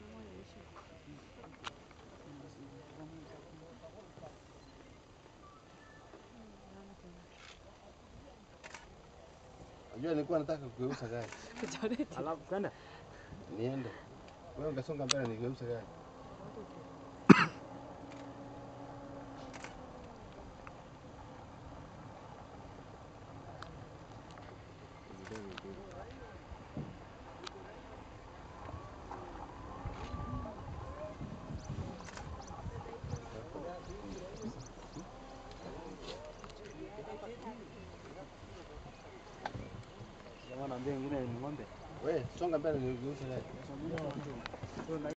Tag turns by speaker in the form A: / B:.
A: Unajua nilikuwa nataka kugeuza gari.
B: Alafu kwenda
A: Niende. Wewe ungesonga mbele nigeuze gari.
B: jamaa naambia wengine ni ng'ombe.
A: Wewe songa mbele nigeuze gari.